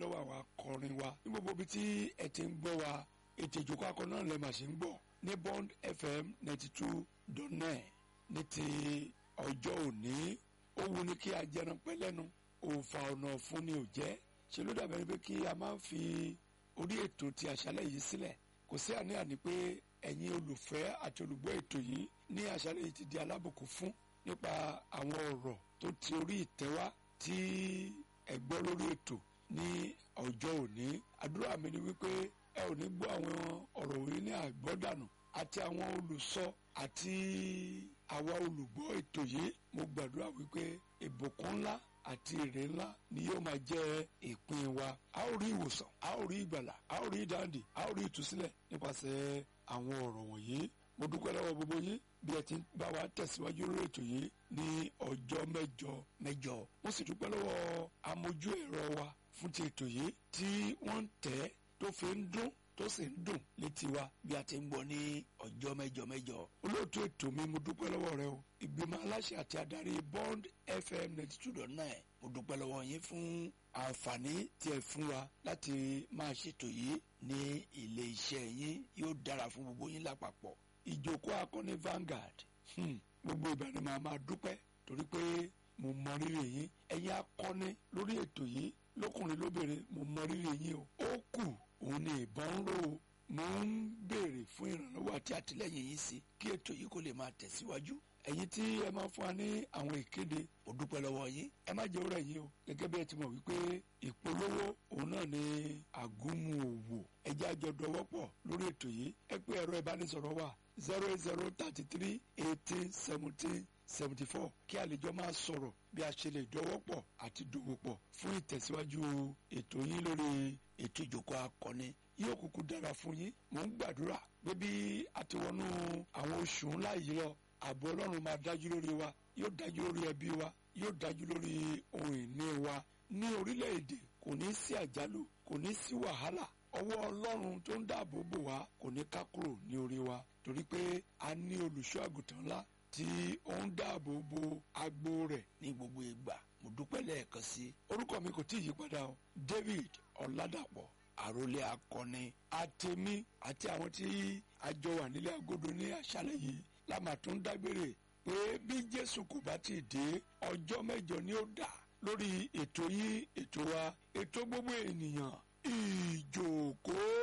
lọ́wọ́ àwọn akọrin wa ní gbogbo ibi tí ẹ ti ń gbọ́ wa ètò ìjókòó akọ náà lẹ́ẹ̀ máa ṣe ń gbọ́ ní Bond FM ninety two dot nine ní ti ọjọ́ òní ó wu ni kí a jẹran pẹ́ lẹ́nu òòfà ọ̀nà fún ni ò jẹ́ ṣe ló dàbẹ̀ ni pé kí a máa fi orí ètò ti àṣálẹ̀ yìí sílẹ̀ kò sí àní-àní pé ẹ̀yin olùfẹ́ àti olùgbọ́ ètò yìí ní àṣálẹ̀ yìí ti di alábùkún fún nípa àwọn ọ̀rọ̀ tó ti orí ìtẹ́wá tí ẹ gbọ́ lórí ètò ní ọjọ́ òní àdúrà mi ni wípé ẹ ò ní gbọ́ àwọn ọ̀rọ̀ òní ní àgbọ́dànù àti àwọn olùsọ àti àwa olùgbọ́ ètò yìí mo gbàdúrà wípé ìbùkún ńlá àti èrè ńlá ni yóò máa jẹ́ ìpín wa a ó rí ìwòsàn a ó rí ìgbàlà a ó rí ìdáǹdè a ó rí ìtúsílẹ̀ nípasẹ̀ àwọn ọ̀rọ̀ wọ̀nyí mo dúpẹ́ lọ́wọ́ gbogbo yín bí ẹ ti ń bá wa tẹ̀síwájú lórí ètò yìí ní ọjọ́ mẹ́jọ mẹ́jọ mo sì dúpẹ́ lọ́wọ́ amójú ẹ̀rọ wa fún ti ètò yìí tí wọ́n ń tẹ̀ tó fi ń dún tó sì ń dùn létí wa bí a ti ń gbọ́ ní ọjọ́ mẹ́jọ mẹ́jọ olóòtú ètò mi mo dúpẹ́ lọ́wọ́ rẹ o ìgbìmọ̀ aláṣẹ àti adarí Bond FM ninety two dot nine mo dúpẹ́ lọ́wọ́ yín fún àǹfààní tí ẹ fún wa láti máa ṣètò yìí ní ilé iṣẹ́ yín yóò dára fún gbogbo yín lápapọ̀ ìjókòó akọni Vanguard hmm. gbogbo ìgbà ni màá máa dúpẹ́ torí pé mo mọ rírì yín ẹ̀yin akọni lórí ètò yìí lọ́kùnrin lóbìnrin mo mọ rírì yín o ó kù òun ni ìbọn ń rò ó mo ń béèrè fún ìrànlọ́wọ́ àti àtìlẹ́yìn yín sí kí ètò yìí kó lè máa tẹ̀síwájú ẹ̀yin tí ẹ máa fún wa ní àwọn ìkéde mo dúpẹ́ lọ́wọ́ yín ẹ má jẹ́ ọ̀rẹ́ yín o gẹ́gẹ́ bí ẹ ti mọ̀ wípé ìpolówó òun náà ni àgúnmu òwò ẹjẹ́ àjọ dọwọ́pọ̀ lórí ètò yìí ẹ pé ẹ̀rọ ìbánisọ̀rọ̀ wa zero eight zero thirty three eighteen seventeen seventy four kí a lè jọ máa sọ̀rọ̀ bí a ṣe lè dọwọ́pọ̀ àti dòwòpọ̀ fún ìtẹ̀síwájú ètò yín lórí ètò ìjókòó akọni yóò kúkú dára fún yín mò ń gbàdúrà pé bí a ti wọnú àwọn oṣù ńlá yìí lọ ààbò ọlọ́run máa dájú lórí wa yóò dájú lórí ẹbí wa yóò dájú lórí ohun ìní wa ní orílẹ̀-èdè kò ní sí àjálù kò ní sí wàhálà ọwọ́ ọlọ́run tó ń dáàbò bò wá kò ní ká kúrò ní orí wa torí pé a ní olùṣọ́ àgùntàn ńlá tí ó ń dáàbò bo agbo rẹ̀ ní gbogbo ìgbà mo dúpẹ́ lẹ́ẹ̀kan sí orúkọ mi kò tí ì yí padà o David Ọ̀làdàpọ̀ àròlé akọni àtẹ̀mí àti àwọn tí a jọ wà nílé agodo ní àṣálẹ́ yìí lámà tó ń dágbére pé bí Jésù kò bá ti dé ọjọ́ mẹ́jọ ni ó dà lórí ètò yìí ètò wa ètò gbogbo ènìyàn ìjókòó.